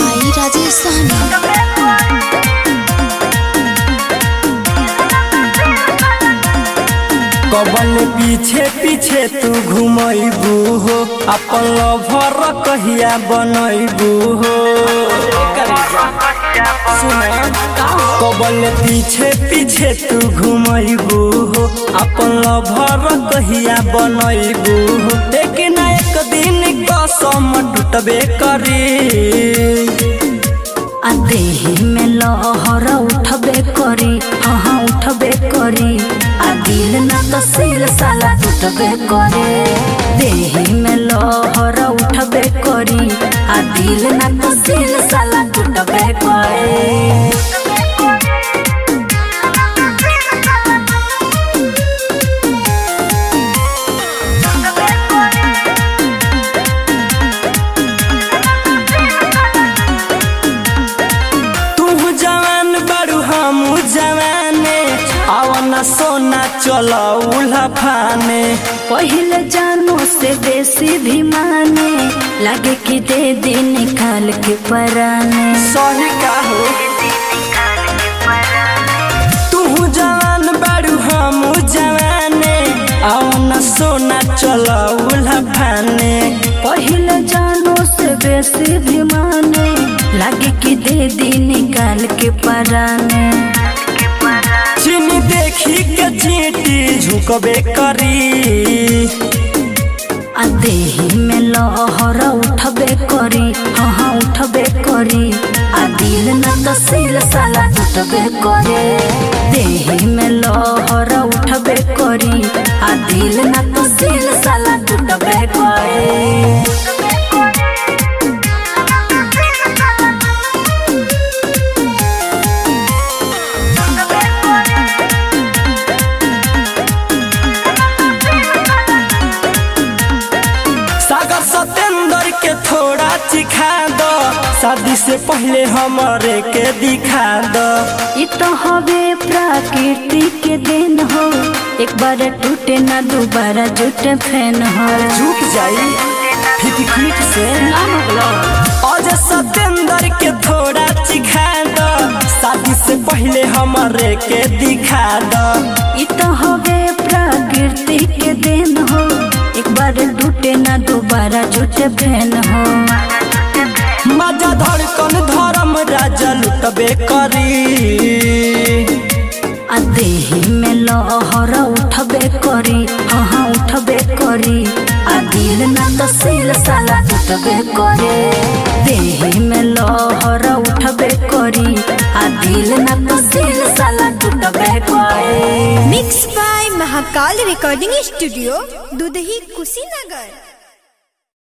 by Rajesh Sahni. कबल पीछे पीछे तू घुमैबू हो अपन लभर कहिया बनैबू हो कबल पीछे पीछे तू घुमैबू हो अपन लभर कहिया बनैबू हो एक न एक दिन कसम टूटबे करी आ देही में लहर उठबे करी हाँ उठबे करी आ दिल ना तो सिल साला टूटबे करे देही में लहर उठबे करी आ दिल ना तो सिल साला टूटबे करे तू जवान बड़ू हम जवाने आवन सोना चला उल्हा फाने पहले जानो से बेसी भी माने लगे कि दे दे निकाल के पराने सही का हो तू जवान बड़ू हम जवाने आवन सोना चला उल्हा फाने पहले जानो से बेसी भी माने लगे कि दे दी निकाल के पराने चीनी देखी के चीटी झुकबे करी आ देही में लहर उठबे करी हाँ हाँ उठबे करी आ दिल न तो सिल साला टूटबे करे देही में लहर उठबे करी आ दिल न तो सिल साला टूटबे करे सागर सतेंद्र के थोड़ा चिखा दो शादी से पहले हमारे के दिखा दो ये तो हवे प्रकृति के दिन हो एक बार टूटे ना दोबारा जुटे फैन हो झुक जाई फिटफिट से आज सतेंद्र के थोड़ा चिखा दो शादी से पहले हमारे के दिखा दो ये तो हवे प्रकृति के दिन हो एक बार टूटे ना दोबारा जुटे फैन हो मजा धड़कन धर्म राजा लुटबे करी आ देही में लहर उठबे करी हाँ हाँ उठबे करी आ दिल ना तो सिल साला टूटबे करे देही में लहर उठबे करी आ दिल ना तो सिल साला टूटबे करे Mixed by Mahakal Recording Studio, Dudhi Kusinagar.